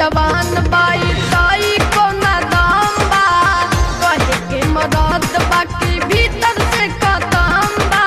जवान बाई ताई कोना दाम बा कहे के मदद बाकी भीतर से खतम बा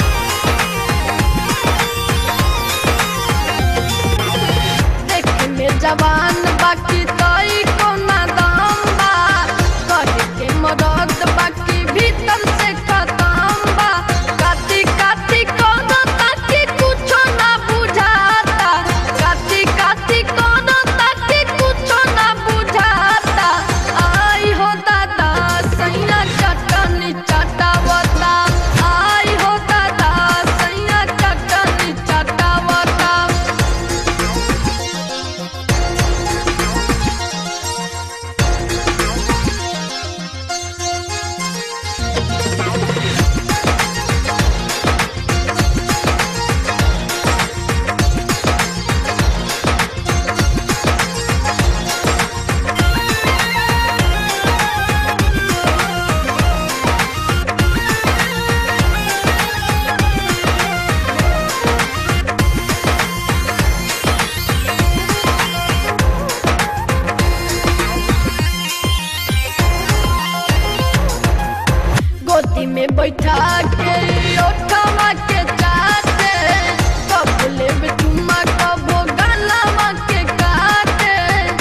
देखे में जवान बाकी ताई कोना दाम बा कहे के मदद बाकी भीतर से खतम बा काती काती कोनो ताकी कुछो ना बुझाता काती काती कोनो ताकी कुछो ना बुझाता आई हो दादा सैया चटनी चटावता आई हो दादा सैया चटनी चटावता गोदी में बैठा के ओठवा के चाटे कब लेबे चुम्मा कबो गलवा के काटे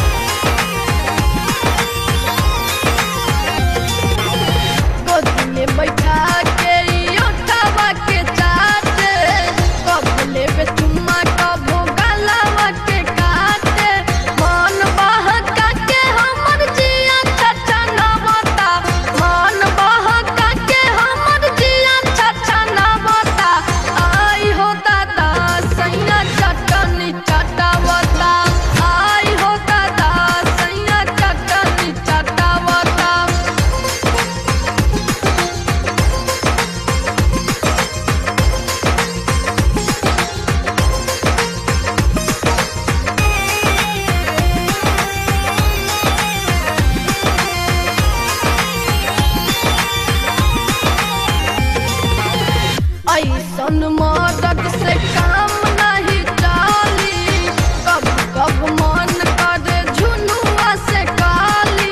गोदी में बैठा के ओठवा के चाटे कब लेबे चुम्मा कबो गलवा के काटे मन बहका के हमर जिया छछा नवता मन बहका के हमर जिया छछा नवता आई हो दादा सैया चटनी चटावता आई हो दादा सैया चटनी चटावता ऐसन मदद से काम नहीं चाली कब कब मन करे झुनुआ से काली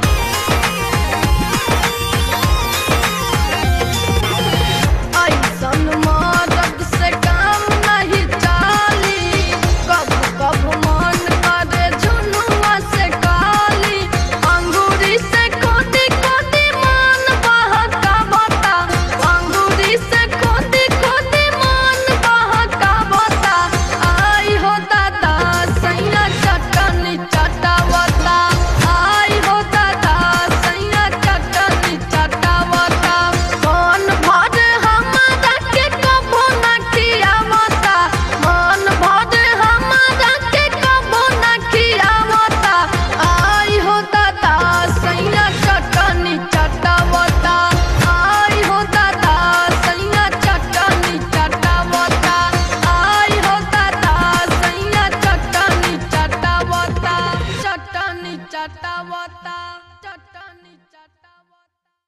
ऐसन मदद से काम नहीं चाली कब कब मन करे झुनुआ से काली अंगूरी से खोदी खोदी मन बहका बता अंगूरी से खोदी खोदी मन बहका बता आई हो दादा सैया चटनी चटावता आई हो दादा सैया चटनी चटावता मन भर हमारा के कबो ना खियावता मन भर हमारा के कबो ना खियावता आई हो दादा सैया चटनी चटावता आई हो दादा सैया चटनी चटावता आई हो दादा सैया चटनी चटावता चटनी चटावता